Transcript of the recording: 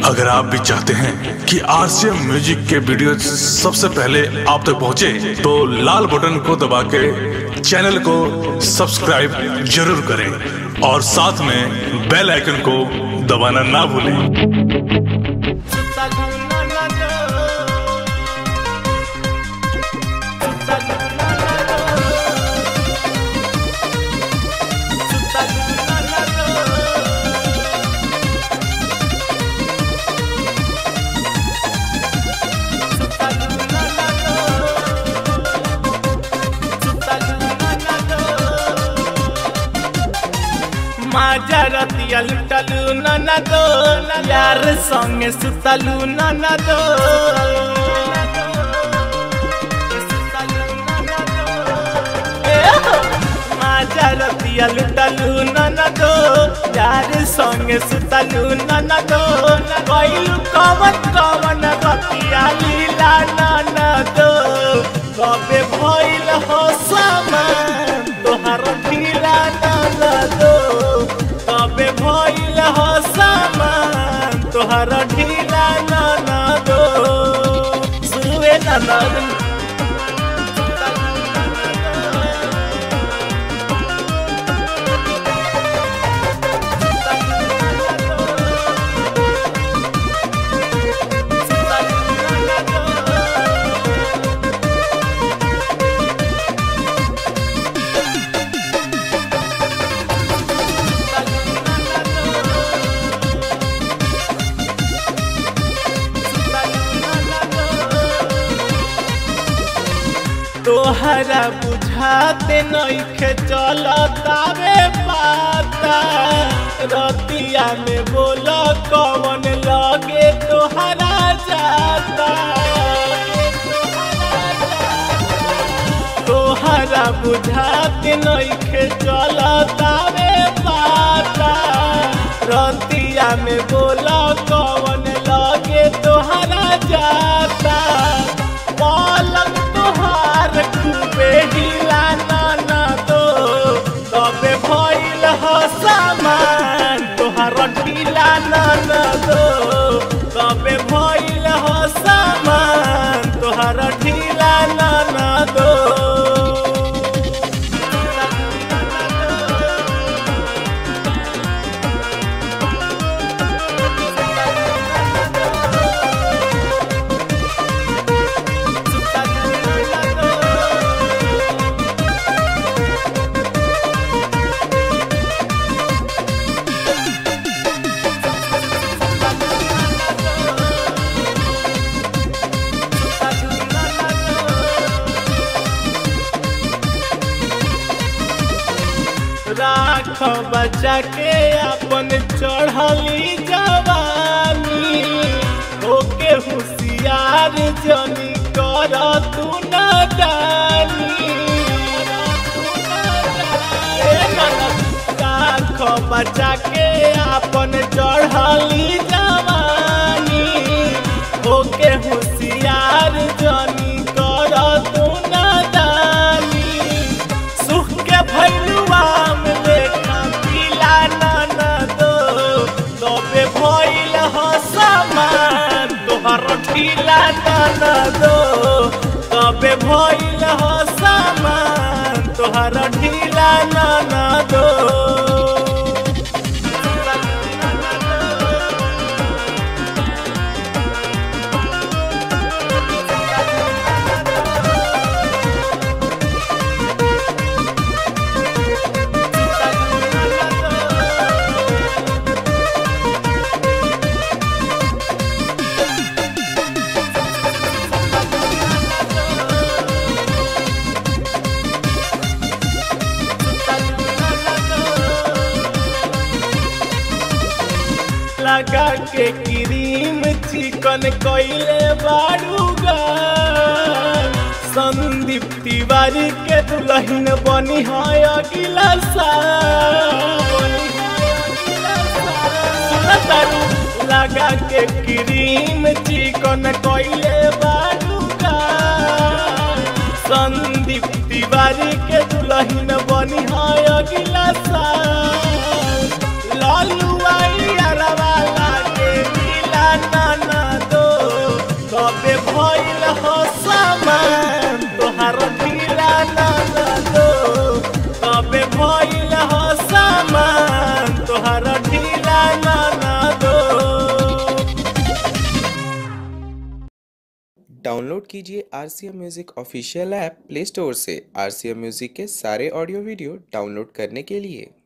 अगर आप भी चाहते हैं कि आरसीएम म्यूजिक के वीडियो सबसे पहले आप तक पहुंचे, तो लाल बटन को दबा के चैनल को सब्सक्राइब जरूर करें और साथ में बेल आइकन को दबाना ना भूलें माझ्या रतिया लुटलू ननदो यार संगे सुतलू ननदो माझ्या रतिया लुटलू ननदो यार संगे सुतलू ननदो कैलू कवन कवन रतिया लीला ननदो कबे भइल हो समान तोहार ढीला ननदो कबे भइल हो समान तोहार ढीला ननदो सुवे ननद तोहरा बुझाते नइखे चलतावे पाता रतिया में बोल कवन लगे तोहरा जाता तोहरा बुझाते नइखे चलतावे पाता रतिया में बोल कवन लगे तोहरा जाता पलंग तोहार खूबे हिला नाना दो तबे भइल हो सामान तोहार ढीला नाना दो तबे भइल हो सामान तोहार ढीला नाना दो राख बचा के अपन चढ़ली जवानी ओके होशियार जनी कर तू न डाली राख बचा के अपन चढ़ली जवानी ओके होशियार जनी कर तू न डाली सुख के भैलुआ में देखा पीला नाना दो तबे भइल हो सामान तोहर ढीला नाना दो तबे भइल हो सामान तोहर ढीला नाना दो लगा के क्रीम चिकन कइले बारूगा संदीप तिवारी के दुल्हन बनी है अगिला साल सुनतारू लगा के क्रीम चिकन कइले बारूगा संदीप तिवारी के दुल्हन बनी है अगिला साल लालू आई अरवा लागे नीला डाउनलोड कीजिए R C M music official app Play Store से आर सी एम म्यूज़िक के सारे ऑडियो वीडियो डाउनलोड करने के लिए